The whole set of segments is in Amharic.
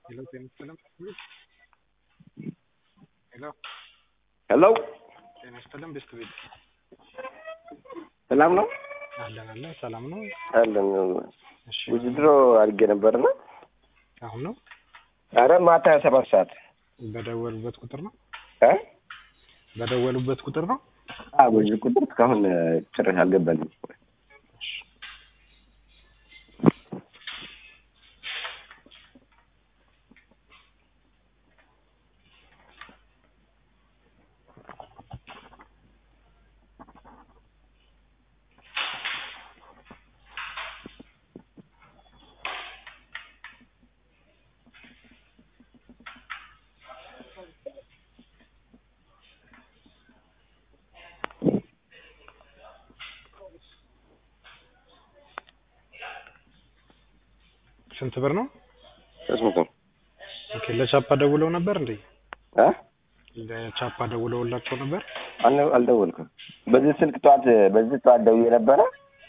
ሄሎ ጤና ይስጥልን ሄሎ ሄሎ ጤና ይስጥልን ቤስት ቤት ሰላም ነው አለን አለን ሰላም ነው አለን እሺ ውድድሮ አድርጌ ነበርና አሁን ነው አረ ማታ ሰባት ሰዓት በደወሉበት ቁጥር ነው እ በደወሉበት ቁጥር ነው አ በዚህ ቁጥር እስካሁን ጭራሽ አልገባልኝ ስንት ብር ነው ሶስት መቶ ኦኬ ለቻፓ ደውለው ነበር እንዴ እ ለቻፓ ደውለውላቸው ነበር አል- አልደወልኩም በዚህ ስልክ ጠዋት በዚህ ጠዋት ደውዬ ነበረ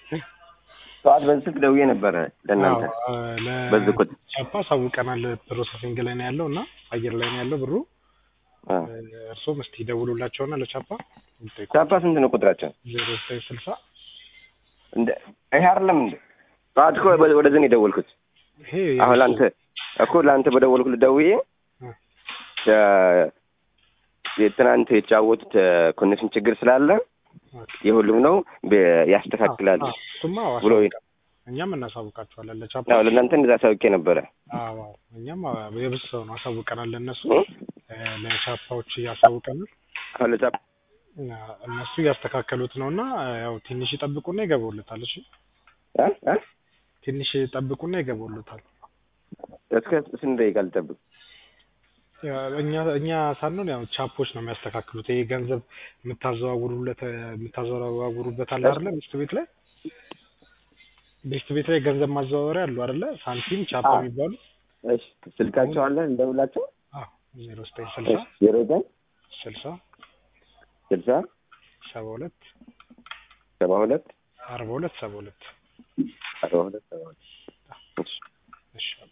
ጠዋት በዚህ ስልክ ደውዬ ነበረ ለእናንተ አዎ፣ ለ- በዚህ ቁጥር ቻፓ አሳውቀናል ፕሮሰሲንግ ላይ ነው ያለው እና አየር ላይ ነው ያለው ብሩ አ እርስዎም እስቲ ደውሉላቸውና ለቻፓ ይጠይቁ ቻፓ ስንት ነው ቁጥራቸው ዜሮ ዘጠኝ ስልሳ እንደ ይሄ አይደለም እንደ ጠዋት እኮ ወደ- ወደዚህ ነው የደወልኩት ይሄ አሁን ለአንተ እኮ ለአንተ በደወልኩት ደውዬ እ። የ- የትናንት የተጫወቱት ኮኔክሽን ችግር ስላለ ኦኬ። የሁሉም ነው በ- ያስተካክላል አዎ፣ እሱማ ብሎ አሳውቀን እኛም እናሳውቃቸዋለን ለቻፓ አዎ ለእናንተ እንደዛ አሳውቄ ነበረ አዎ አዎ፣ እኛም የብስ ሰው ነው አሳውቀናል ለእነሱ እ? እ፣ ለቻፓዎች እያሳውቀናል አሁን ለቻ እና እነሱ እያስተካከሉት ነው እና ያው ትንሽ ይጠብቁና ይገቡልታል እሺ እ? እ? ትንሽ ይጠብቁና ይገቡልታል እስከ ስንት ደቂቃ ልጠብቅ ያ፣ እኛ እኛ ሳንሆን ያው ቻፖች ነው የሚያስተካክሉት ይሄ ገንዘብ የምታዘዋውሩለት የምታዘዋውሩበት አለ አይደለ ቤስት ቤት ላይ ቤስት ቤት ላይ ገንዘብ ማዘዋወሪያ አሉ አይደለ ሳንቲም ቻፓ አዎ። የሚባሉ እሺ ስልካቸው አለ እንደውላቸው አዎ ዜሮ ዘጠኝ ስልሳ ዜሮ ዘጠኝ ስልሳ ስልሳ ሰባ ሁለት ሰባ ሁለት አርባ ሁለት ሰባ ሁለት አርባ ሁለት ሰባ ሁለት እሺ እሺ